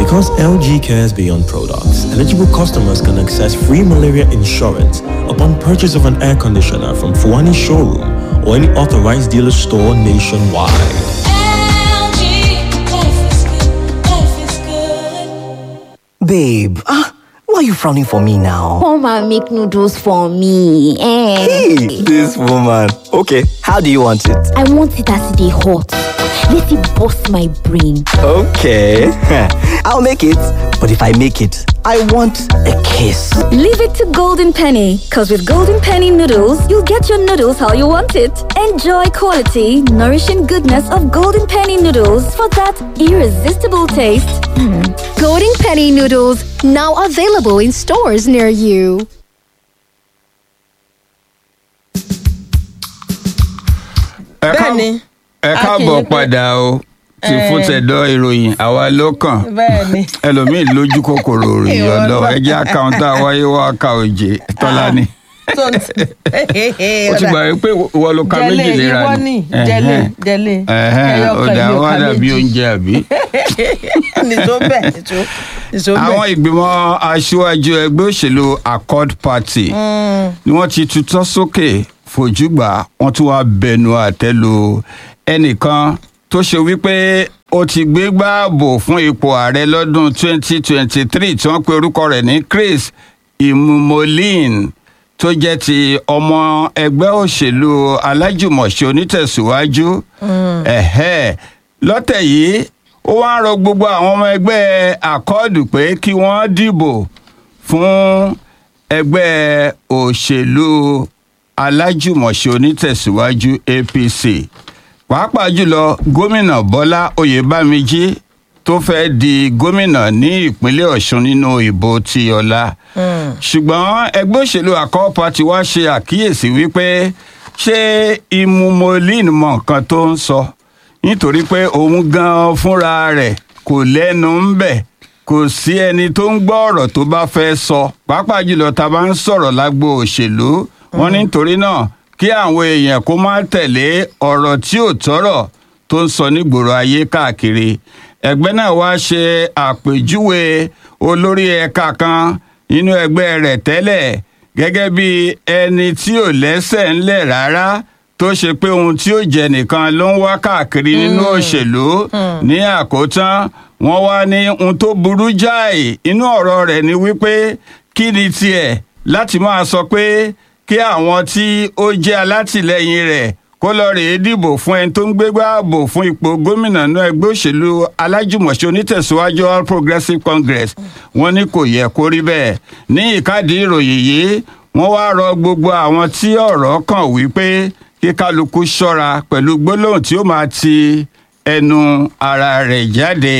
Because LG cares beyond products, eligible customers can access free malaria insurance upon purchase of an air conditioner from Fuani Showroom or any authorized dealer store nationwide. Babe, ah, why are you frowning for me now? Come and make noodles for me. Eh. Hey, this woman. Okay, how do you want it? I want it as they hot. Let it bust my brain. Okay, I'll make it. But if I make it, I want a kiss. Leave it to Golden Penny, because with Golden Penny noodles, you'll get your noodles how you want it. Enjoy quality, nourishing goodness of Golden Penny noodles for that irresistible taste. Golden Penny noodles now available in stores near you. ẹ ká- Bẹ́ẹ̀ni. ẹ A kì í káàbọ̀ pé- padà o ti Eh. fún tẹ̀dọ̀ ìròyìn àwa ló kàn bẹ́ẹ̀ni. ẹlòmíín lójú kòkòrò ròyìn Ìwọ ọ̀dọ́ náà. ẹjẹ́ àkáǹtà wáyé wá ká òjé tọ́lá ni tó ń tì. ó ti gbà wípé ìwọ ló ka jẹlé méjì léra ìwọ ní jẹlé jẹlé ẹ̀hẹ́n, ẹyọ ó kan dà ìlú wá ọ̀ka dàbí méjì. oúnjẹ àbí. nìṣó bẹ́ẹ̀ nìṣó nìṣó àwọn bẹ́ẹ̀. ìgbìmọ̀ aṣíwájú ẹgbẹ́ òṣèlú accord party ni wọ́n ti tutọ́ sókè fojúgbà wọ́n tún wá bẹnu àtẹ́ lu ẹnìkan tó ṣe wípé ó ti gbégbá ààbò fún ipò ààrẹ lọ́dún 2023 tí wọ́n pe orúkọ rẹ̀ ní chris imumolin tó jẹ́ ti ọmọ ẹgbẹ́ òṣèlú alájùmọ̀ṣe onítẹ̀síwájú ẹ̀hẹ́ lọ́tẹ̀ yìí ó wá ń rọ gbogbo àwọn ọmọ ẹgbẹ́ àkọọ́dù pé kí wọ́n dìbò fún ẹgbẹ́ òṣèlú alájùmọ̀ṣe onítẹ̀síwájú apc pàápàá jùlọ gómìnà bọ́lá oyèbámíjí tó fẹ́ di gómìnà ní ìpínlẹ̀ ọ̀ṣun nínú ìbò ti ọ̀la ṣùgbọ́n ẹgbẹ́ òṣèlú àkọ́ party wá ṣe àkíyèsí wípé ṣé imumolin mọ nǹkan tó ń sọ nítorí pé òun gan fúnra rẹ̀ kò lẹ́nu ń bẹ̀ kò sí ẹni tó ń gbọ́ ọ̀rọ̀ tó bá fẹ́ sọ pàápàá jùlọ tá a bá ń sọ̀rọ̀ lágbo òṣèlú wọn nítorí náà kí àwọn èèyàn kó má tẹ̀lé ọ̀rọ̀ tí ò tọ́rọ̀ tó ń sọ nígboro ayé káàkiri ẹgbẹ́ náà wá ṣe àpèjúwe olórí ẹ̀ka kan nínú ẹgbẹ́ rẹ̀ tẹ́lẹ̀ gẹ́gẹ́ bí ẹni tí ò lẹ́sẹ̀ ńlẹ̀ rárá tó ṣe pé ohun tí ó jẹ nìkan ló ń wá káàkiri nínú òṣèlú ní àkótán wọn wá ní ohun tó burú jáì inú ọ̀rọ̀ rẹ̀ ni wípé kí ni tiẹ̀ láti máa sọ pé kí àwọn tí ó jẹ́ alátìlẹyìn rẹ̀ kó lọ rèé dìbò fún ẹni tó ń gbégbá ààbò fún ipò gómìnà náà ẹgbẹ́ òṣèlú alájùmọ̀ṣe onítẹ̀síwájú all progressives congress wọ́n ní kò yẹ kó rí bẹ́ẹ̀ ní ìkádìí ìròyìn yìí wọ́n wá rọ gbogbo àwọn tí ọ̀rọ̀ kàn wípé kí kálukú ṣọ́ra pẹ̀lú gbólóhùn tí ó máa ti ẹnu ara rẹ̀ jáde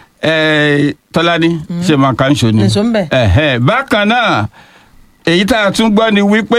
Eh, tọ́lání ṣe máa kà ń ṣo ni. Nìṣó ń bẹ̀. Ẹ̀hẹ́, bákan náà èyí tá a tún gbọ́ ni wípé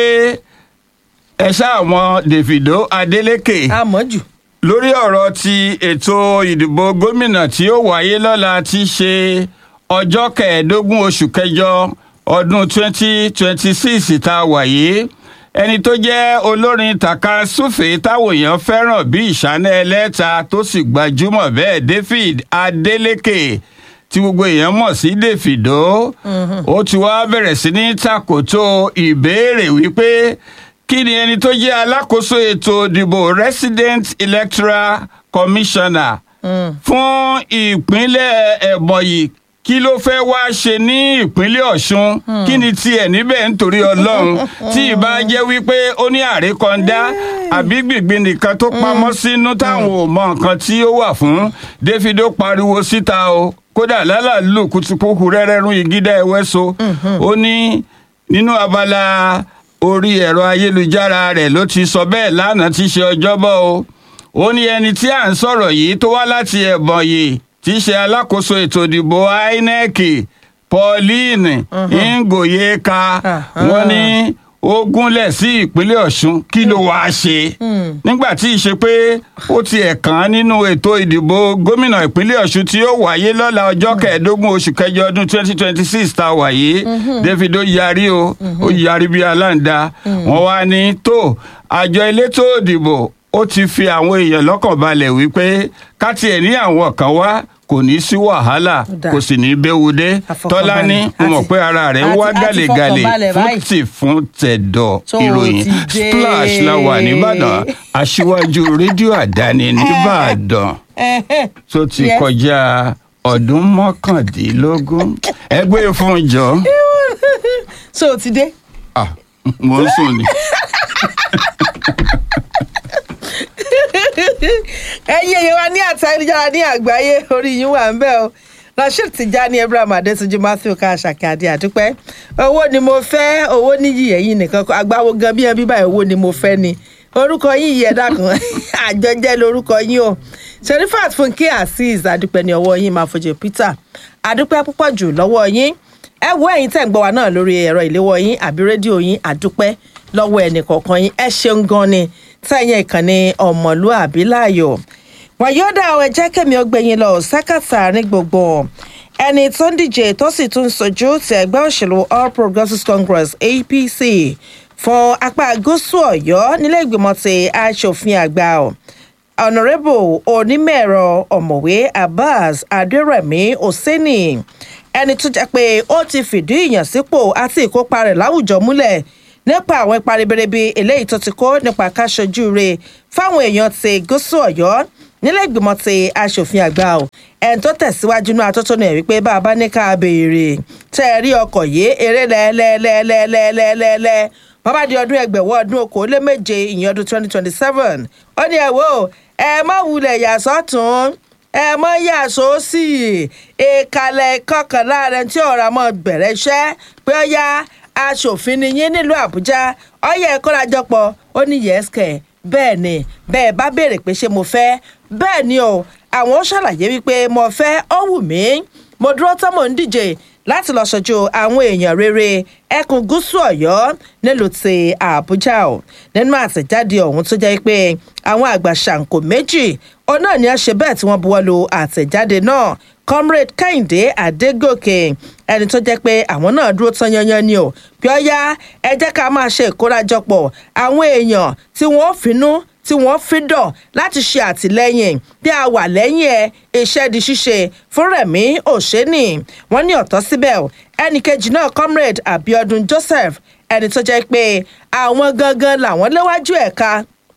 ẹ ṣáàwọn davido adeleke àmọ́jù. lórí ọ̀rọ̀ ti ètò ìdìbò gómìnà tí ó wáyé lọ́la ti ṣe ọjọ́ kẹẹ̀ẹ́dógún oṣù kẹjọ ọdún 2026 tá a wà yìí ẹni tó jẹ́ olórin taka súfèé táwọn èèyàn fẹ́ràn bí ìṣáná ẹlẹ́ta tó sì gbajúmọ̀ bẹ́ẹ̀ david adeleke tí gbogbo èèyàn mọ̀ sí davido ó ti wá bẹ̀rẹ̀ sí ní takoto ìbéèrè wípé kí ni ẹni tó jẹ́ alákòóso ètò ìdìbò resident electoral commissioner fún ìpínlẹ̀ ẹ̀bọ̀nyì kí ló fẹ́ wá ṣe ní ìpínlẹ̀ ọ̀ṣun kí ni tiẹ̀ níbẹ̀ nítorí ọlọ́run tí ìbá jẹ́ wípé ó ní àrékọ́ndá àbí gbìngbìn nìkan tó pamọ́ sínú táwọn ò mọ nǹkan tí ó wà fún davido pariwo síta o kódà lálàlú kùtùkùkù rẹ́rẹ́rún ìgídá ẹ̀wẹ́ so ó ní nínú abala orí ẹ̀rọ ayélujára rẹ̀ ló ti sọ bẹ́ẹ̀ lánàá tí í ṣe ọjọ́bọ̀ o ó ní ẹni tí à ń sọ̀rọ̀ yìí tó wá láti ẹ̀bọ̀n yìí tí í ṣe alákòóso ètò ìdìbò inec pauline ngoyeka wọ́n ní ó gúnlẹ̀ sí ìpínlẹ̀ ọ̀ṣun kí ló wáá ṣe nígbà tí ì ṣe pé ó ti ẹ̀kan nínú ètò ìdìbò gómìnà ìpínlẹ̀ ọ̀ṣun tí ó wáyé lọ́la ọjọ́ kẹẹ̀ẹ́dógún oṣù kẹjọ ọdún twenty twenty six tá a wà yìí david ó yarí o ó yarí bí aláǹda wọ́n wá ní tó àjọ elétò ìdìbò ó ti fi àwọn èèyàn lọ́kàn balẹ̀ wípé ká tiẹ̀ ní àwọn kan wá kò ní sí wàhálà dáa. kò sì ní béwu dé Àfọkànbalẹ̀. tọ́lá ní mo mọ̀ Àti- pé ara rẹ̀ ń wá àti- àti gàlégàlé fọkànbalẹ̀ fún báyìí. tì fún tẹ̀dọ̀ Tó ìròyìn ti dé. splash la wà nìbàdàn aṣíwájú rédíò àdáni nìbàdàn Ẹ̀hẹ́. tó ti Yes. kọjá ọdún mọ́kàndínlógún ẹgbẹ́ fún jọ so o ti dé. Ah, mo ń sùn ni. ẹ̀yin èèyàn wa ní àtà ayélujára ní àgbáyé orí yín wà ń bẹ̀ o rasheed tijani abraham adetunji matthew kashaki adi àdúpẹ́ owó ni mo fẹ́ owó níyì ẹ̀yin nìkan kọ́ agbáwo gan bí ẹbí báyìí owó ni mo fẹ́ ni orúkọ yín yìí ẹ̀dá kan àjọjẹ́ lórúkọ yín o sherifat funke azeez àdúpẹ́ ní ọwọ́ yín máa fojú peter àdúpẹ́ púpọ̀ jù lọ́wọ́ yín ẹ wo ẹ̀yin tẹ̀ ń gbọ́ wa náà lórí ẹ̀rọ ìléwọ́ yín àbí rédíò yín àdúpẹ́ lọ́wọ́ ẹnì kọ̀ọ̀kan yín ẹ ṣeun gan ni tẹ̀yìn ìkànnì ọmọlúàbí láàyò wàyọ́dà ẹ jẹ́ kẹ́mi ọgbẹ́yìn lọ sákàtà ní gbogbo ẹni tó ń díje tó sì tún sojú ti ẹgbẹ́ òṣèlú all progressives congress apc fún apá gúúsù ọ̀yọ́ nílé ìgbìmọ̀ ti aṣòfin àgbà ọ̀ honourable onímọ̀-ẹ̀rọ ọ̀mọ̀wé abbas adérẹ̀mí oseni ẹni tó jẹ́ pé ó ti fìdí ìyànsípò àti ìkópa rẹ̀ láwùjọ múlẹ̀ nípa àwọn ipa ribiribi eléyìí tó ti kó nípa káṣojú rẹ̀ fáwọn èèyàn ti gúúsù ọ̀yọ́ nílẹ̀ ìgbìmọ̀ ti aṣòfin àgbà ò ẹni tó tẹ̀síwájú ní atótónu ẹ̀ wípé bá a bá ní ká béèrè tẹ́ ẹ rí ọkọ̀ yìí eré lẹ́ẹ̀lẹ́ẹ̀lẹ́ẹ̀lẹ́ẹ̀lẹ́ bàbá di ọdún ẹgbẹ̀wọ́ ọdún okòólé méje ìyẹn ọdún twenty twenty seven ó ní ẹ wò ẹ má wulẹ̀ yà sọ́tún ẹ mọ yà sósì ìkàlẹ̀ kọkànlá rẹ tí ọ̀rọ̀ àmọ́ bẹ̀rẹ̀ iṣẹ́ pé ó yá aṣòfin ni yín nílùú àbújá ọyẹ ìkórajọpọ̀ ó ní yẹ́sìkẹ̀ bẹ́ẹ̀ ni bẹ́ẹ̀ bá béèrè pé ṣé mo fẹ́ bẹ́ẹ̀ ni o àwọn ó ṣàlàyé wípé mo fẹ́ ó wù mí mo dúró tán mò ń díje láti lọ ṣojú àwọn èèyàn rere ẹkùn gúúsù ọ̀yọ́ nílùú ti àbújá o nínú àtẹ̀jáde ọ̀hún tó jẹ́ pé àwọn àgbà ṣàǹkó méjì òun náà ni a ṣe bẹ́ẹ̀ tí wọ́n buwọ́ lu àtẹ̀jáde náà comrade kẹ́hìndé adégòkè ẹni tó jẹ́ pé àwọn náà dúró tán yanyan ni o bí ó yá ẹ jẹ́ ká máa ṣe ìkórajọpọ̀ àwọn èèyàn tí wọ́n finú tí wọ́n fi dọ̀ láti ṣe àtìlẹ́yìn bí a wà lẹ́yìn ẹ iṣẹ́ di ṣíṣe fún rẹ̀mí òṣèní wọ́n ní ọ̀tọ́ síbẹ̀ o ẹnì kejì náà comrade abiodun joseph ẹni tó jẹ́ pé àwọn gangan làwọn léwájú ẹ̀ka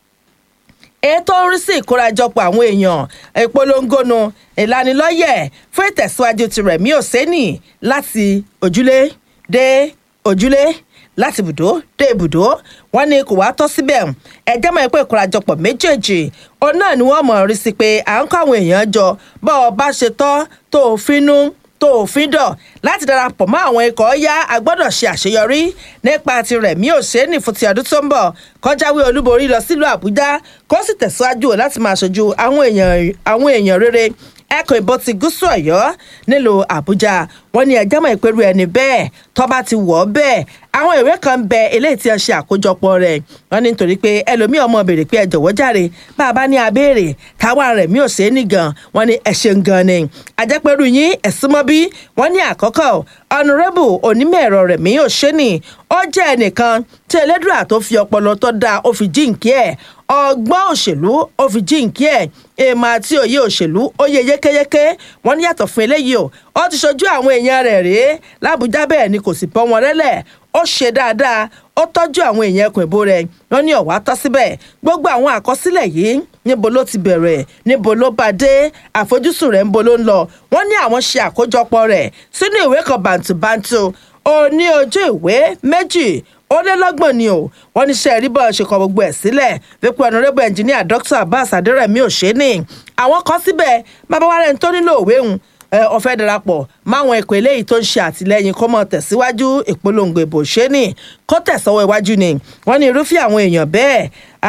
ètò ń rí sí ìkórajọpọ̀ àwọn èèyàn ìpolongono ìlanilọ́yẹ̀ fún ìtẹ̀síwájú ti rẹ̀mí òsẹ́nì láti ojúlé dé ojúlé láti ibùdó dé ibùdó wọn ní kò wá tọ́ síbẹ̀ ẹjẹ́ mọ̀ pé ìkórajọpọ̀ méjèèjì òun náà ni wọ́n mọ̀ rí sí pé à ń kọ́ àwọn èèyàn jọ bọ́ ọ bá ṣe tọ́ tó o finú tó òfin dọ̀ láti darapọ̀ mọ́ àwọn ikọ̀ yá a gbọ́dọ̀ ṣe àṣeyọrí nípa ti rẹ̀mí òṣèlú fún ti ọdún tó ń bọ̀ kọjáwé olúborí lọ sílùú àbújá kó sì tẹ̀síwájú láti máa ṣojú àwọn èèyàn àwọn èèyàn rere ẹkùn ìbò ti gúúsù ọ̀yọ́ nílùú àbújá wọn ní ẹjọ́ mọ̀ ìpẹ́rù ẹni bẹ́ẹ̀ tọ́ba ti wọ̀ ọ́ bẹ́ẹ̀ àwọn ìwé kan ń bẹ eléyìí tí a ṣe àkójọpọ̀ rẹ̀ wọn ní nítorí pé ẹlòmíì ọmọ béèrè pé ẹ jọ̀wọ́ jàre bá a bá ní abéèrè táwa rẹ̀ mí ò ṣe é nìgan wọn ní ẹ ṣeun gan ni àjẹpẹ́rù yín ẹ̀sìn mọ́ bí wọ́n ní àkọ́kọ́ ọ̀nùrẹ́bù onímọ̀-ẹ̀rọ rẹ̀ mí ò ṣe ní ó jẹ́ ẹnìkan tí ẹlẹ́dùà tó fi ọpọlọ tó dáa ó fi jíǹkí ẹ̀ ọgbọ́n òṣèlú ó fi jíǹkí ẹ̀ èèmọ̀ àti òye òṣèlú ó yẹ yékéyéké wọ́n ní yàtọ̀ fún eléyìí o ó ti ṣojú àwọn èèyàn rẹ̀ rèé lábújá bẹ́ẹ̀ ni kò sì bọ́ wọn rẹ́lẹ̀ ó ṣe dáadáa ó tọ́jú àwọn èèyàn ẹkùn ìbò rẹ̀ wọ́n ní ọ̀wá tọ́ síbẹ̀ gbogbo àwọn àkọsílẹ̀ yìí níbo ló ti bẹ̀rẹ̀ níbo ló bá dé àfojúsùn rẹ̀ níbo ló ń lọ wọ́n ní àwọn ṣe àkójọpọ̀ rẹ̀ sínú ìwé kan bàǹtùbàǹtù ó ní ojú ìwé méjì ó lé lọ́gbọ̀n ni o wọ́n ní sẹ́ẹ̀rí bọ́ọ̀ ṣe kọ gbogbo ẹ̀ sílẹ̀ wípé ọ̀nàrẹ́bù ẹnjìníà dr abbas adérẹ̀mí òṣèní àwọn kan síbẹ̀ bàbá wa rẹ̀ ń tó nílò òwe hùn ọ̀fẹ́ darapọ̀ máwọn ẹ̀kọ́ eléyìí tó ń ṣe àtìlẹ́yìn kó mọ̀ tẹ̀síwájú ìpolongo ìbò ṣẹ́ni kó tẹ̀sọ́wọ́ iwájú ni wọ́n ní irúfẹ́ àwọn èèyàn bẹ́ẹ̀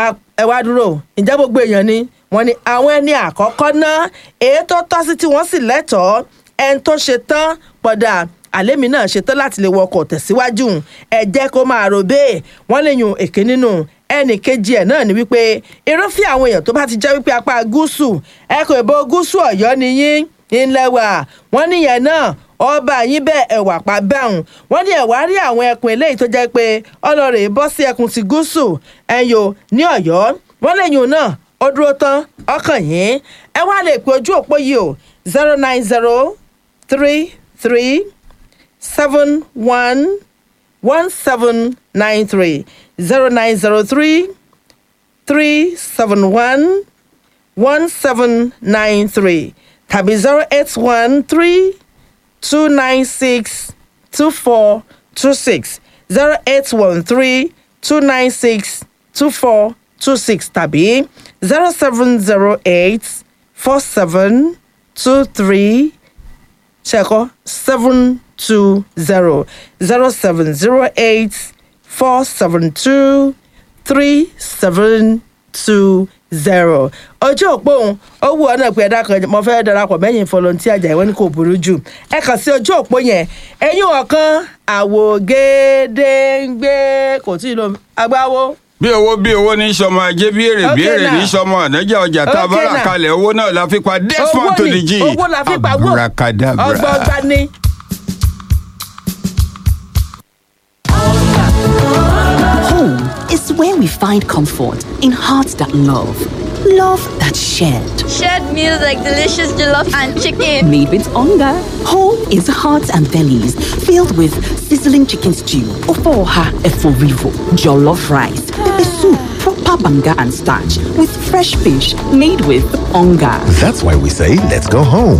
ẹ wá dúró ǹjẹ́ gbogbo èèyàn ni wọ́n ní àwọn ẹni àkọ́kọ́ ná èyí tó tọ́ sí tí wọ́n sì lẹ́tọ̀ọ́ ẹni tó ṣe tán pọ̀dà àlémi náà ṣetán láti lè wọkọ̀ tẹ̀síwájú ẹ jẹ́ kó máa rò bẹ́ẹ̀ wọ́n lè yun èké nínú ẹnì kejì ẹ̀ náà ni wípé irúfẹ́ àwọn èèyàn tó bá ti jẹ́ wípé apá gúúsù ẹkùn ìbò gúúsù ọ̀yọ́ ni yín ńlẹ̀ wà wọ́n níyẹn náà ọba yín bẹ́ẹ̀ ẹ̀wà pa bẹ́hùn wọ́n ní ẹ̀wà rí àwọn ẹkùn eléyìí tó jẹ́ pé ọlọ́rẹ̀ bọ́ sí ẹkùn ti gúúsù ẹ̀yọ ní ọ̀yọ́ wọ́n lẹ́yìn náà ó dúró tán ọkàn yín ẹ wá lè pe ojú òpó yìí o zero nine zero three three seven one one seven nine three zero nine zero three three seven one one seven nine three tàbí zero eight one three two nine six two four two six zero eight one three two nine six two four two six tàbí zero seven zero eight four seven two three check seven two zero zero seven zero eight four seven two three seven two zero ọjọ́ òpó òun ó wù ọ́ náà pé ẹ̀dá kan mo fẹ́ darapọ̀ mẹ́yìn volunteer àjà ìwọ́n ní kò burú jù ẹ kàn sí ọjọ́ òpó yẹn ẹ̀yìn ọ̀kan àwògedengbe kò tí ì lo agbáwo bí owó bí owó ní sọmọ ajé bí èrè bí Okay èrè ní now. sọmọ ọ̀nàjà ọjà tá a bá Okay rà now. kalẹ̀ owó náà la fi pa desmond to the g owó la fi pa wò abracadabra. ọgbọọgba ni. Home is where we find comfort in hearts that love, love that shared. Shared meals like delicious jollof and chicken. Made with hunger. Home is hearts and bellies filled with sizzling chicken stew, ofoha eforivo, jollof rice, pepper soup, proper banga and starch with fresh fish made with hunger. That's why we say, let's go home.